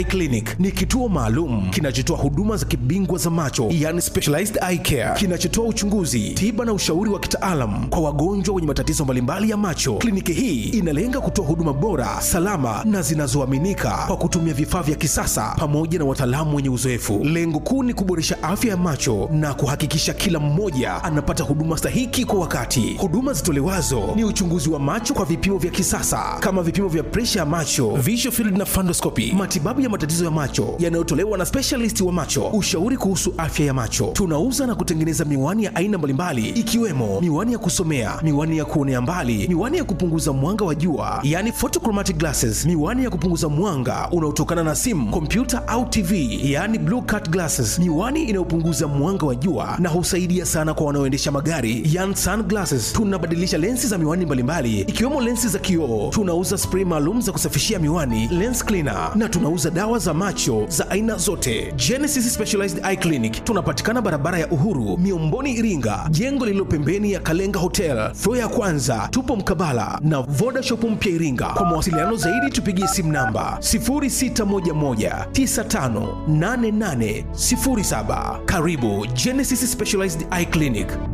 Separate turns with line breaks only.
Clinic ni kituo maalum kinachotoa huduma za kibingwa za macho, yani specialized eye care, kinachotoa uchunguzi, tiba na ushauri wa kitaalam kwa wagonjwa wenye matatizo mbalimbali ya macho. Kliniki hii inalenga kutoa huduma bora, salama na zinazoaminika kwa kutumia vifaa vya kisasa pamoja na wataalamu wenye uzoefu. Lengo kuu ni kuboresha afya ya macho na kuhakikisha kila mmoja anapata huduma stahiki kwa wakati. Huduma zitolewazo ni uchunguzi wa macho kwa vipimo vya kisasa kama vipimo vya presha ya macho, visual field na fundoscopy, matibabu ya matatizo ya macho yanayotolewa na specialist wa macho, ushauri kuhusu afya ya macho. Tunauza na kutengeneza miwani ya aina mbalimbali ikiwemo miwani ya kusomea, miwani ya kuonea mbali, miwani ya kupunguza mwanga wa jua, yani photochromatic glasses, miwani ya kupunguza mwanga unaotokana na simu, kompyuta au TV, yani blue cut glasses, miwani inayopunguza mwanga wa jua na husaidia sana kwa wanaoendesha magari, yani sunglasses. Tunabadilisha lensi za miwani mbalimbali ikiwemo lensi za kioo. Tunauza spray maalum za kusafishia miwani, lens cleaner, na tunauza dawa za macho za aina zote. Genesis Specialized Eye Clinic tunapatikana barabara ya Uhuru, Miomboni, Iringa, jengo lililo pembeni ya Kalenga Hotel, floor ya kwanza. Tupo mkabala na Voda Shop mpya Iringa. Kwa mawasiliano zaidi tupigie simu namba 0611958807. Karibu Genesis Specialized Eye Clinic.